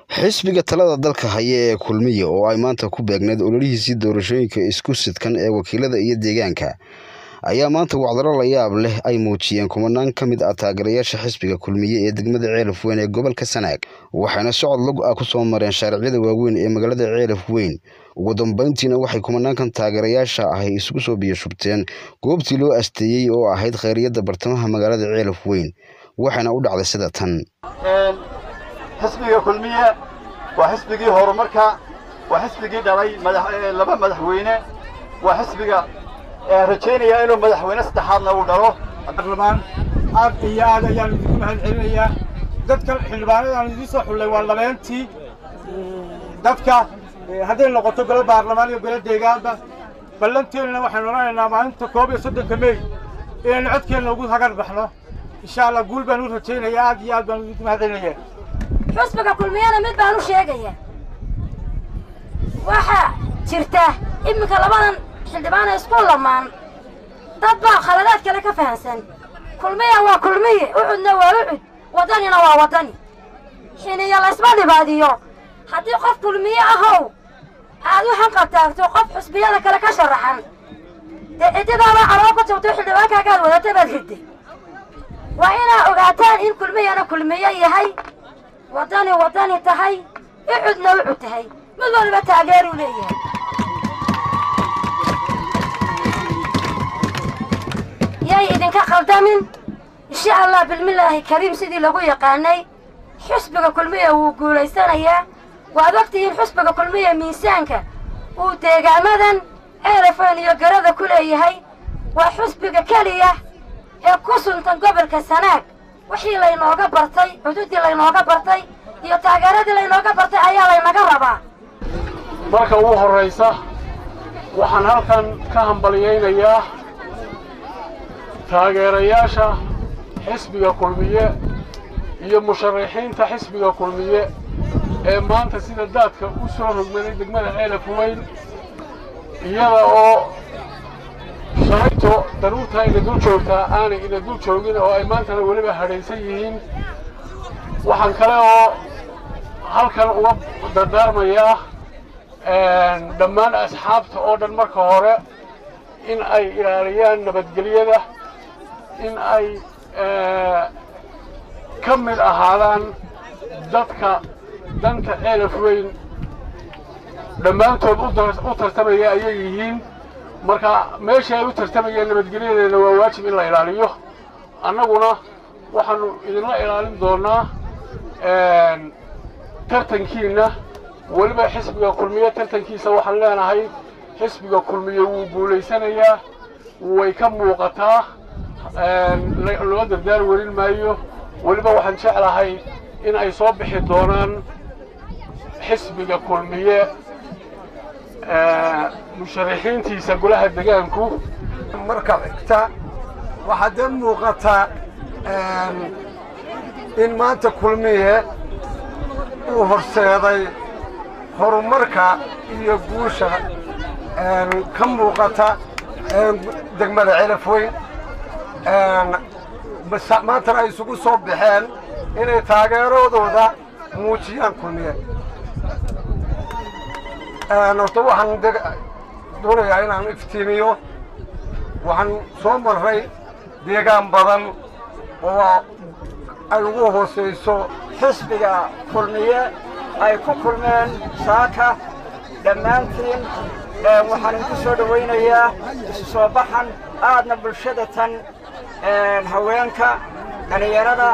xisbiga talada dalka haya ee kulmiye oo ay maanta ku beegneed ololihiisii doorashooyinka isku sidkan ee wakiilada iyo deegaanka ayaa maanta wacdaro la yaab leh ay muujiyeen kumanaan ka mid ah taageerayaasha xisbiga kulmiye ee degmada ceelaf weyn ee gobolka sanaag waxayna socod log ah ku soo mareen shaaricyada waaweyn ee magaalada ceelaf weyn ugu dambeyntiina waxay kumanaankan taageerayaasha ahy isugu soo biyashubteen goobtii loo asteeyey oo ahayd khayriyadda bartamaha magaalada ceelaf weyn waxayna u dhacday sida tan xisbiga kulmiye waa xisbigii horumarka waa xisbigii dhalay laba madaxweyne waa xisbiga rajaynaya inuu madaxweyne saddexaadna uu dhalo baarlamaan aad iyo aad ayaan idinku mahad celinayaa dadka xildhibaanadaan idiin soo xullay waa labeentii dadka hadday noqoto golo baarlamaan iyo golo deegaanba ballanteennana waxaynu odhanaynaa maalinta koob iyo soddonka mey inaynu codkeenna ugu hagar baxno insha allah guul baan u rajaynayaa aad iyo aad baan idinku mahad celinayaa xusbiga kulmiyana mid baan u sheegaya waxaa jirta iminka labadan xildhibaana isku lamaan dad baa khaladaad kale ka fahansan kulmiya waa kulmiye ucudna waa ucud waddanina waa waddani xiniyo laysma dhibaadiyo haddii qof kulmiye ahow aad u hanqaltaagto qof xusbiyada kale ka sharaxan dee ciddidaabaa caloo ku jabto xildhibaankaagaad wadata baad ridday waa inaa ogaataan in kulmiyana kulmiye yahay waddani waddani tahay ucudna ucud tahay mid waliba taageeruu leeyahay yay idinka khaldamin insha allah bilmillaahi kariim sidii lagu yaqaanay xusbiga kulmiya wuu guulaysanayaa waad ogtihiin xusbiga kulmiya miisaanka uu deegaamadan ceelafeen iyo garada ku leeyahay waa xusbiga keliya ee ku suntan gobolka sanaag wixii laynooga bartay xuduuddii laynooga bartay iyo taageeradii laynooga bartay ayaa laynaga rabaa marka ugu horraysa waxaan halkan ka hambalyaynayaa taageerayaasha xisbiga kulmiye iyo musharaxiinta xisbiga kulmiye ee maanta sida daadka u soo rogmaday degmada ceelaf weyn iyada oo shalayto daruurtaa ina dul joogtaa aanay ina dul joogin oo ay maantana weliba hadhaysan yihiin waxaan kale oo halkan uga dardaarmayaa dhammaan asxaabta oo dhan marka hore in ay ilaaliyaan nabadgelyada in ay ka mid ahaadaan dadka danta ceelaf weyn dhammaantood u tartamaya ayay yihiin marka meeshii ay u tartamayeen nabadgelyadeena waa waajib in la ilaaliyo annaguna waxaannu idinla ilaalin doonnaa tartankiinna weliba xisbiga kulmiye tartankiisa waxaan leenahay xisbiga kulmiye wuu guulaysanayaa way ka muuqataa loo dardaar welin maayo weliba waxaan jeclahay in ay soo bixi doonaan xisbiga kulmiye musharaxiintiisa golaha degaanku marka xigta waxaa dee muuqataa in maanta kulmiye uu horseeday horumarka iyo guusha ka muuqata degmada celaf weyn maantana ay isugu soo baxeen inay taageeradooda muujiyaan kulmiye horta waxaan doonayaa inaan iftiimiyo waxaan soo marray deegaan badan oo ay ugu hoosayso xisbiga kulmiye ay ku kulmeen saaka dhammaantiin waxaan idinku soo dhowaynayaa isu soo baxan aadna bulshada tan haweenka dhalinyarada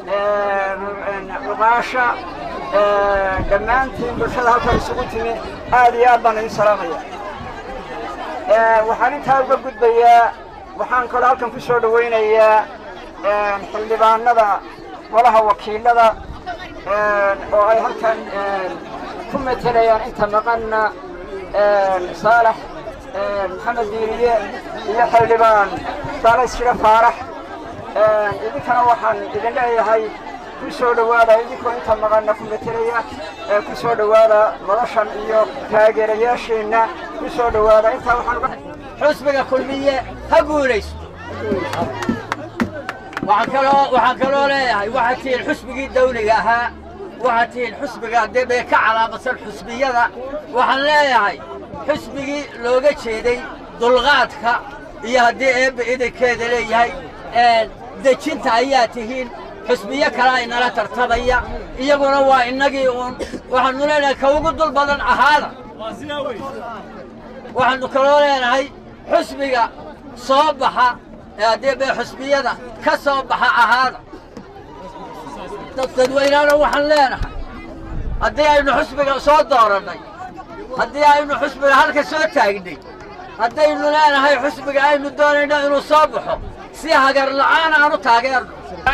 cuqaasha dhammaantiin bulshada halkan isugu timi aad iyo aad baan idin salaamaya waxaan intaa uga gudbayaa waxaan kaloo halkan ku soo dhowaynayaa xildhibaanada golaha wakiilada oo ay halkan ku matelayaan inta maqanna saalax maxamed diiriye iyo xildhibaan saalax shira faarax idinkana waxaan idin leeyahay ku soo dhowaada idinkoo inta maqanna ku metelaya ku soo dhowaada noloshan iyo taageerayaasheenna ku soo dhowaada intaa waxaan xusbiga kulmiye ha guulaysto waxaan kaloo waxaan kaloo leeyahay waxaad tihiin xusbigii dawliga ahaa waxaad tihiin xusbiga dee bay ka calaamadsan xusbiyada waxaan leeyahay xusbigii looga jeeday dulqaadka iyo haddii eebba idankeeda leeyahay dejinta ayaa tihiin xusbiyo kale ay nala tartamaya iyaguna waa innagii uun waxaannu leenahay ka ugu dul badan ahaada waxaannu kaloo leenahay xusbiga soo baxa ee haddii bay xusbiyada ka soo baxa ahaada dadweynaana waxaan leenahay haddii aynu xusbiga soo doorannay haddii aynu xusbiga halka soo taagnay haddaynu leenahay xusbiga aynu doonayno inuu soo baxo si hagar la'aan aanu taageerno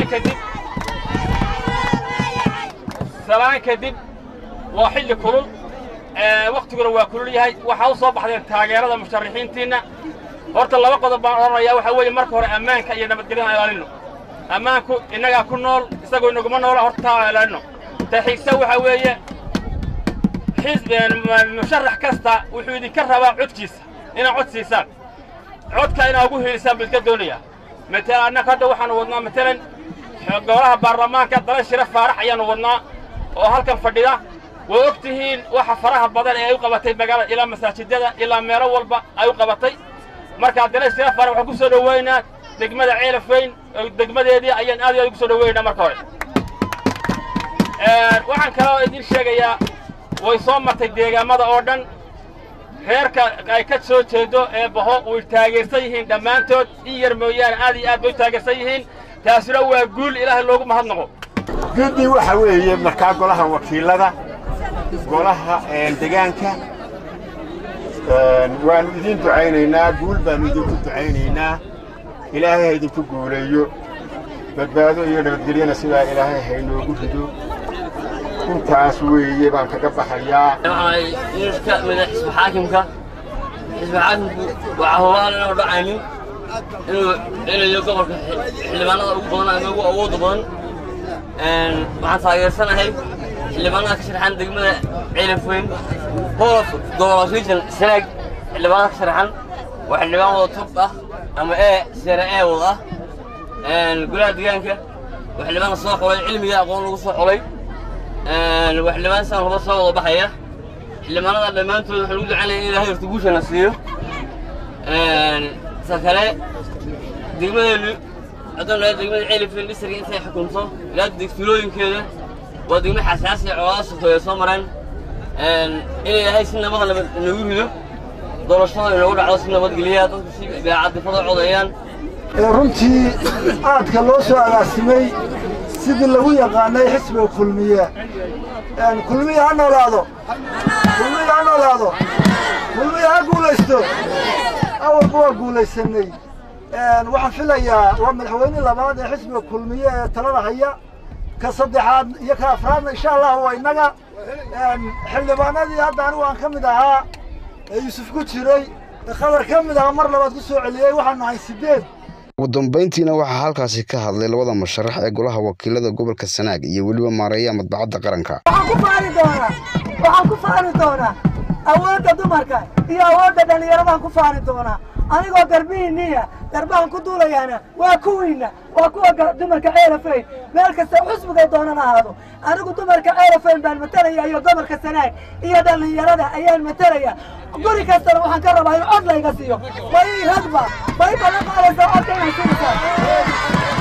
salaan kadib waa xilli kulul wakhtiguna waa kulul yahay waxaa u soo baxdeen taageerada musharaxiintiinna horta laba qodob baan odhanayaa waxaa weeye marka hore ammaanka iyo nabadgelyada aan ilaalinno ammaanku innagaa ku nool isagoo inaguma noola horta taa aan ilaalinno ta xigsa waxaa weeye musharax kasta wuxuu idinka rabaa codkiisa inaad cod siisaan codka inaad ugu hiilisaan buu idinka doonayaa matalan annaga hadda waxaanu wadnaa matalan golaha baarlamaanka dala shira faarax ayaannu wadnaa oo halkan fadhida way og tihiin waxa faraha badan ee ay u qabatay magaalada ilaa masaajidada ilaa meelo walba ay u qabatay markaa dala shira faarax waxaan ku soo dhoweynaa degmada ceelafweyn degmadeedii ayaan aad iyo aad ugu soo dhoweynaa marka hore waxaan kaloo idin sheegayaa way soo martay deegaamada oo dhan reerka ay ka soo jeedo ee baho way taageersan yihiin dhammaantood in yar mooyaane aad iyo aad bay u taageersan yihiin taasuna waa guul ilaahay loogu mahadnaqo guddi waxa weeye markaa golaha wakiilada golaha degaanka waannu idiin ducaynaynaa guul baannu idinku ducaynaynaa ilaahay ha idinku guuleeyo badbaado iyo nabadgelyana sidaa ilaahay haynoogu rido intaas weeye baan kaga baxayaa ka mida xisbi xaakimka xisbi xaakimku waxaa hubaan inaanu dhacaynin inuu celayo gobolka xildhibaanada ugu badan ama ugu awoodda badan waxaan taageersanahay xildhibaanada ka sharaxan degmada ceelafweyn holof gobol region sanaag xildhibaanada ka sharaxan waa xildhibaan wada top ah ama e sere e wada ah golaha deegaanka waa xildhibaanka soo xulay cilmiga aqoon lagu soo xulay waa xildhibaan saan huba soo wada baxaya xildhibaanada dhammaantood waxaa lagu ducaynaya in ilaahay horta guushana siiyo ta kale degmadeenu haddaan dhahay degmada ceelifin dhisriga intay xukunto ilaa degfilooyinkeeda waa degmo xasaasi colaada sokeeya soo mareen in ilaahay si nabada nabad nagu rido doorashada inoogu dhacdo si nabadgelya dadku si beecadifada codeeyaan runtii aadka loo soo agaasimay sidii lagu yaqaanay xisbiga kulmiye kulmiye ha noolaado kulmiye ha noolaado kulmiye ha guulaysto awalba waa guulaysanay waxaan filayaa waa madaxweyne labaad ee xisbiga kulmiye ee talada haya ka saddexaad iyo ka afraadna insha allah waa innaga xildhibaanadii hadda anigu aan ka mid ahaa ee yuusuf ku jiray ee khadar ka mid ahaa mar labaad ku soo celiyey waxaan nahay sideed ugu dambayntiina waxaa halkaasi ka hadlay labada musharax ee golaha wakiilada gobolka sanaag iyo weliba maareeyaha madbacadda qaranka waxaan ku faani doonaa waxaan ku faani doonaa awoodda dumarka iyo awoodda dhallinyaradan ku faani doonaa anigoo garbihiinniya garbahan ku duulayaana waa kuwiinna waa kuwa dumarka ceelafayn meel kasta xusbigay doonan ahaado anigu dumarka ceelafayn baan matalaya iyo gobolka sanaag iyo dhallinyarada ayaan matalaya guri kastana waxaan ka rabaa in cod layga siiyo way ragba way balan qaadaysaa codka inay siinaysaa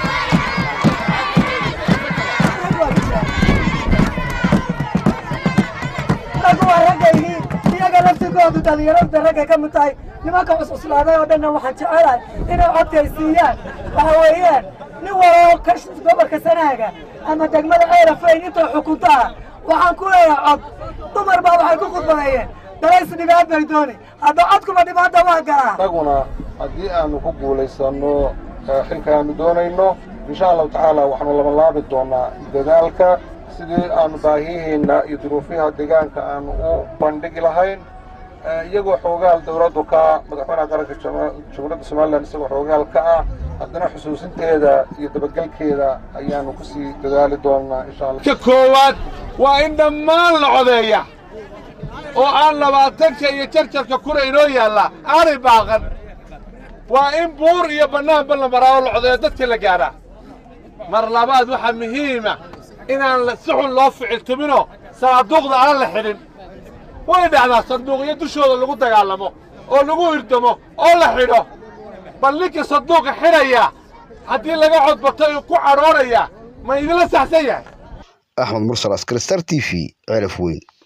raggu waa raggaygii iyaga laftigoodu dhallinyarada raggay ka mid tahay nimanka cususlaaday oo dhanna waxaan jecelahay inay codkay siiyaan waxa weeyaan nin waloo ka gobolka sanaaga ama degmada ceelafayn intay xukunto ah waxaan ku leeyahay cod dumar baa waxay ku khudbadeeyeen dalays dhibaan bay dooni hadda codkuba dhibaanta waa galaa annaguna haddii aanu ku guulaysanno xilkaanu doonayno insha allahu tacaala waxaanu labanlaabi doonaa dadaalka sidii aanu baahihiinna iyo duruufiyaha deegaanka aanu u bandhigi lahayn iyagoo xoogaal dowladdu ka madaxweynaha qaranka jamhuuriyadda somalilan isagoo xoogaal ka ah haddana xusuusinteeda iyo dabagelkeeda ayaanu ku sii dadaali doonaa insha allah ka koowaad waa in dhammaan la codeeya oo aan labaatanka iyo jarjarka kuna inoo yaalla aanay baaqan waa in buur iyo bannaanba la maraa oo la codeeyo dadka la gaadhaa mar labaad waxaa muhiima inaan si xun loo ficiltiminoo sanaaduuqda aan la xidhin way dhacdaa sanduuqyo dushooda lagu dagaalamo oo lagu hirdamo oo la xidho bal ninkii sanduuqa xidhaya haddii laga codbato uu ku cadhoonaya ma idinla saxsan yahay axmed mursal askari star t v ceelaf weyn